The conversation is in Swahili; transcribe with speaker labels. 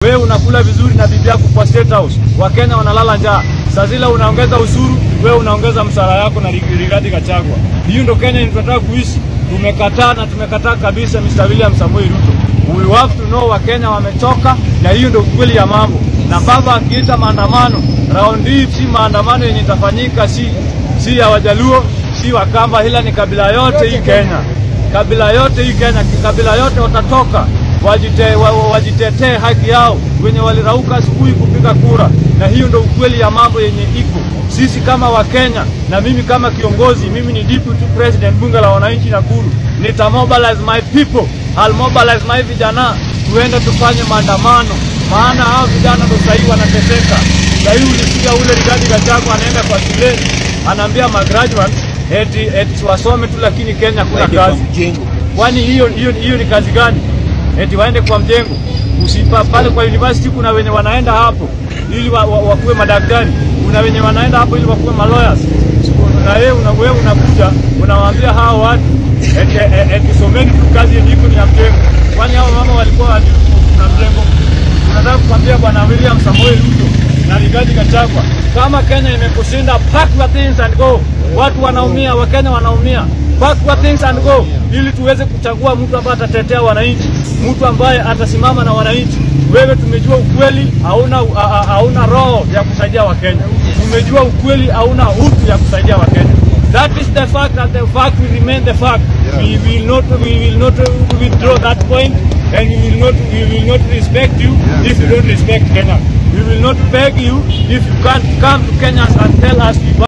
Speaker 1: wewe unakula vizuri na bibi yako kwa State House, Wakenya wanalala njaa. Saa zile unaongeza ushuru, wewe unaongeza msara yako na Rigathi Gachagua. Hiyo ndo Kenya tunataka kuishi. Tumekataa na tumekataa kabisa Mr. William Samoei Ruto. We have to know Wakenya wamechoka, na hiyo ndo kweli ya mambo. Na baba akiita maandamano, raundi hii si maandamano yenye itafanyika, si si ya Wajaluo, si Wakamba, ila ni kabila yote hii Kenya, kabila yote hii Kenya, kabila yote watatoka wajite, wa, wajitetee haki yao wenye walirauka asubuhi kupiga kura, na hiyo ndo ukweli ya mambo yenye iko. Sisi kama Wakenya na mimi kama kiongozi, mimi ni deputy president bunge la wananchi Nakuru, nita mobilize my people, I'll mobilize my vijana, tuende tufanye maandamano, maana hao vijana ndo sahii wanateseka. Sahii ulisikia ule Rigathi Gachagua anaenda kwa shuleni anaambia magraduate eti, eti wasome tu, lakini Kenya kuna kazi. Kwani hiyo hiyo hiyo ni kazi gani? eti waende kwa mjengo usipa pale kwa university. Kuna wenye wanaenda hapo ili wa, wa, wakuwe madaktari, kuna wenye wanaenda hapo ili wakuwe malawyers, na wewe una, wewe unakuja unawaambia hao watu eti, eti, eti someni tu kazi yenye iko ni ya mjengo. Kwani hao mama walikuwa na mjengo? Unataka kukwambia bwana William Samoei Ruto na Rigathi Gachagua, kama Kenya imekushinda, pack your things and go. Watu wanaumia, Wakenya wanaumia pack your things and go, ili tuweze kuchagua mtu ambaye atatetea wananchi, mtu ambaye atasimama na wananchi. Wewe tumejua ukweli, hauna hauna roho ya kusaidia Wakenya. Tumejua ukweli, hauna utu ya kusaidia Wakenya. That is the fact and the fact will remain the fact. We will not we will not withdraw that point and we will not we will not respect you if you don't respect Kenya. We will not beg you if you can't come to Kenya and tell us